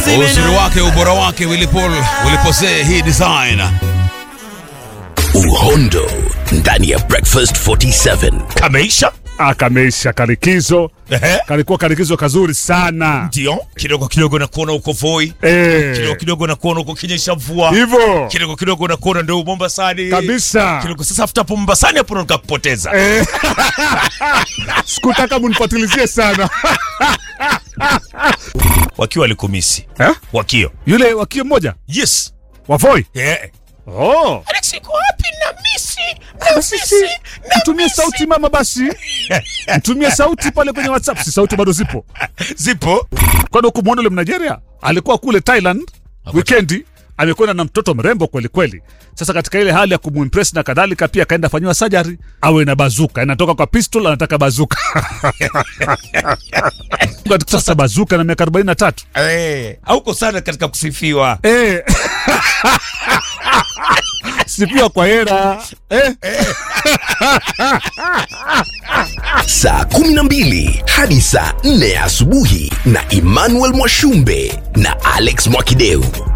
uzuri wake ubora wake Wilipol ulipozee hii design uhondo ndani ya breakfast 47 kameisha akameisha karikizo Ehe. kalikuwa karikizo kazuri sana ndio kidogo kidogo nakuona uko voi Eh, kidogo kidogo nakuona uko kinyesha mvua hivyo kidogo kidogo nakuona ndio mombasani kabisa kidogo sasa after hapo mombasani hapo ndo nikakupoteza Eh. sikutaka munifatilizie sana wakiwa walikumisi eh? wakio yule wakio mmoja yes wavoi yeah. oh. Alex iko wapi na misi na Basi misi si, mtumie sauti mama basi mtumie sauti pale kwenye whatsapp si sauti bado zipo zipo kwani hukumwona ule mnigeria alikuwa kule thailand wikendi amekwenda na mtoto mrembo kweli kweli sasa katika ile hali ya kumwimpress na kadhalika pia akaenda fanyiwa sajari awe na bazuka inatoka kwa pistol anataka bazuka sasa bazuka na miaka 43 eh, hauko sana katika kusifiwa eh. sipiwa kwa hera eh. saa 12 hadi saa 4 ya asubuhi na emmanuel mwashumbe na alex mwakideu